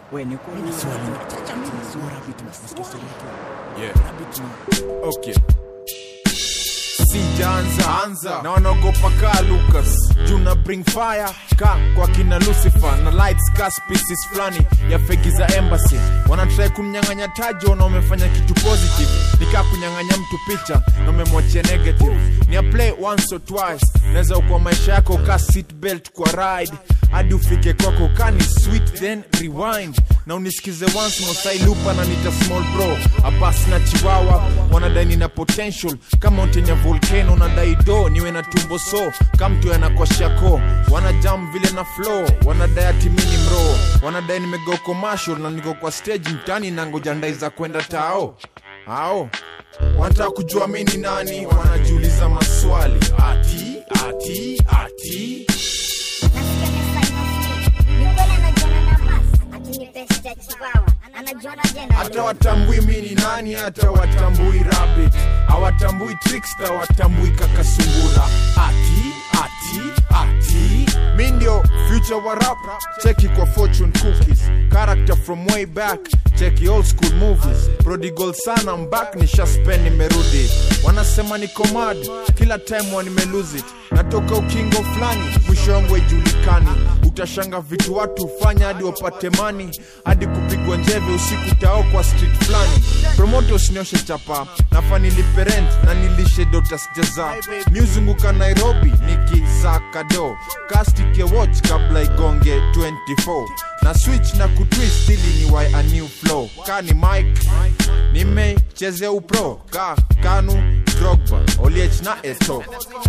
we ni ukweli Mimi swali. Chacha mimi sio rabbit nasikia story yake Yeah. rabbit ni Okay. sijaanza anza na wanaogopa kaa lucas juna bring fire ka kwa kina lucifer na lights ka species fulani ya fegi za embassy wanatrai kunyang'anya tajo na wamefanya kitu positive nikaa kunyang'anya mtu picha na umemwachia negative ni a play once or twice naweza ukwa maisha yako ka seat belt kwa ride hadi ufike kwako kani sweet then rewind na unisikize once mosailupa na nita small bro abas na chiwawa wanadai nina potential kama mountain ya volcano nadai do niwe na tumbo so kamtu yanakwashako wanajam vile na flow wanadai atimini mro wanadai nimego commercial na niko kwa stage mtani na ngoja ndai za kwenda tao ao wanataka kujua mi ni nani wanajiuliza maswali ati ati ati Nasikia Mr. Smith. Ni kweli anajiona na basi, akinipesha chiwawa. Anajiona jena. hata watambui mi ni nani hata watambui rabbit hawatambui trickster hawatambui kakasungura ati ati ati mi ndio future wa rap cheki kwa fortune cookies character from way back cheki old school movies prodigal sana mbak nishaspend nimerudi wanasema niko mad kila time wa nimelose it natoka ukingo fulani mwisho wangu haijulikani utashanga vitu watu hufanya hadi wapate mani hadi kupigwa njeve usiku tao kwa street fulani promoto usinioshe chapa nafa nilipe rent na nilishe dota sijaza miuzunguka nairobi nikisaka do kastike watch kabla igonge 24 na switch na kutwist ili ni why a new flow kani mike nimechezea upro ka kanu drogba oliech na eto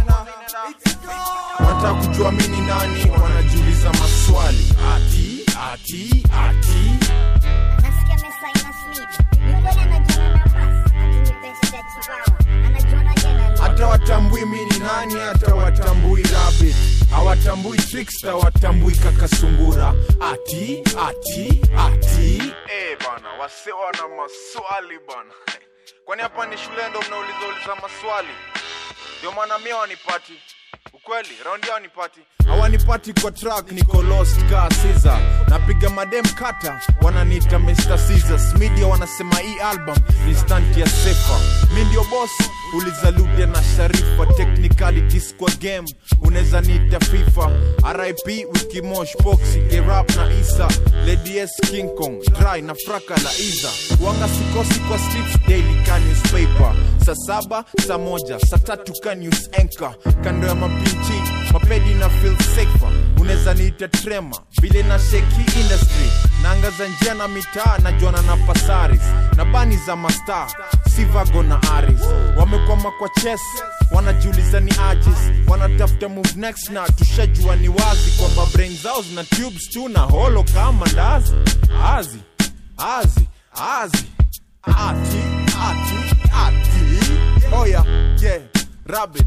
wanataka kujua mi ni nani wanajiuliza maswali ati ati ati Nasikia Mr. Smith. Ni kweli anajiona na basi, akinipesha chiwawa. Anajiona jena. hata watambui mi ni nani hata watambui rabbit hawatambui trickster hawatambui kakasungura ati ati ati eh bana wase wana maswali bana kwani hapa ni shule ndo mnauliza uliza maswali ndio maana mia wanipati ukweli raundi yao nipati hawanipati kwa track niko lost ka Caesar napiga madem kata wananiita Mr. Caesars media wanasema hii album ni stunt ya sefa mi ndio boss uliza Lude na Sharifa technicalities kwa game unaweza niita FIFA RIP Wiki Mosh Boxy Gerap na Isa Lady S King Kong Dry na Fraka la Iza wanga sikosi kwa streets daily ka newspaper saa saba saa moja saa tatu ka news anchor kando ya mapinchi mapedi na feel safer unaweza niita trema vile na sheki industry naangaza njia na mitaa najuana na pasaris na bani za mastar sivago na aris wamekwama kwa chess wanajiuliza ni ajis wanatafuta move next na tushajua ni wazi kwamba brain zao zina tubes tu na holo kama ndazi azi azi azi ati ati ati oya yeah rabbit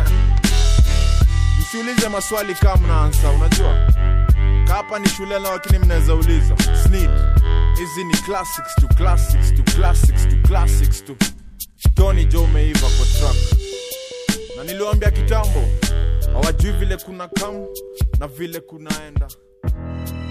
msiulize maswali kama mnaansa unajua hapa ni shule na lakini mnaweza uliza snid hizi ni classics to classics to classics to classics to tony jo umeiva kwa track na niliwambia kitambo hawajui vile kuna kam na vile kunaenda